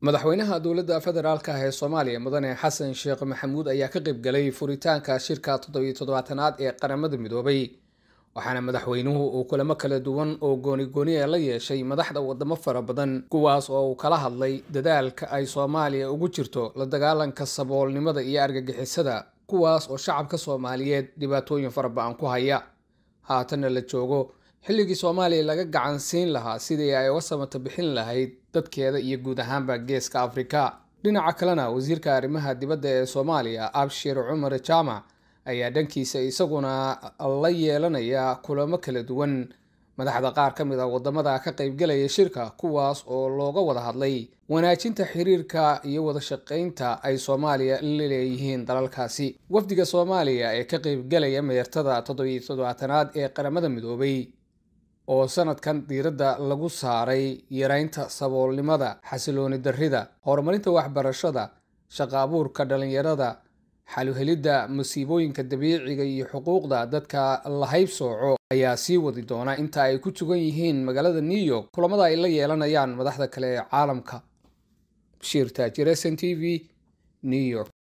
madaxweynaha dowladda federaalka ah ee soomaaliya mudane xasan sheekh maxamuud ayaa ka qayb galay furitaanka shirka toddobiyo toddobaatanaad ee qaramada midoobay waxaana madaxweynuhu uu kulamo kala duwan oo gooni-gooni a la yeeshay madaxda wadamo fara badan kuwaas oo uu kala hadlay dadaalka ay soomaaliya ugu jirto la dagaalanka saboolnimada iyo argagixisada kuwaas oo shacabka soomaaliyeed dhibaatooyin fara ba-an ku haya haatanna la joogo xilligii soomaaliya laga gacan siin lahaa sidii ay uga samata bixin lahayd dadkeeda iyo guud ahaanba geeska afrika dhinaca kalena wasiirka arrimaha dibadda ee soomaaliya abshir cumar jaamac ayaa dhankiisa isaguna la yeelanaya kulamo kala duwan madaxda qaar ka mid a wadamada ka qaybgalaya shirka kuwaas oo looga wada hadlay wanaajinta xiriirka iyo wada shaqaynta ay soomaaliya la leeyihiin dalalkaasi wafdiga soomaaliya ee ka qaybgalaya meertada toddobiyo toddobaatanaad ee qaramada midoobay oo sanadkan diiradda lagu saaray yareynta saboolnimada xasilooni darrida horumarinta waxbarashada shaqa abuurka dhallinyarada xaluhelidda masiibooyinka dabiiciga iyo xuquuqda dadka la haybsooco ayaa sii wadi doona inta ay ku sugan yihiin magaalada new york kulamada ay la yeelanayaan madaxda kale ee caalamka bashiir taajir s n t v new york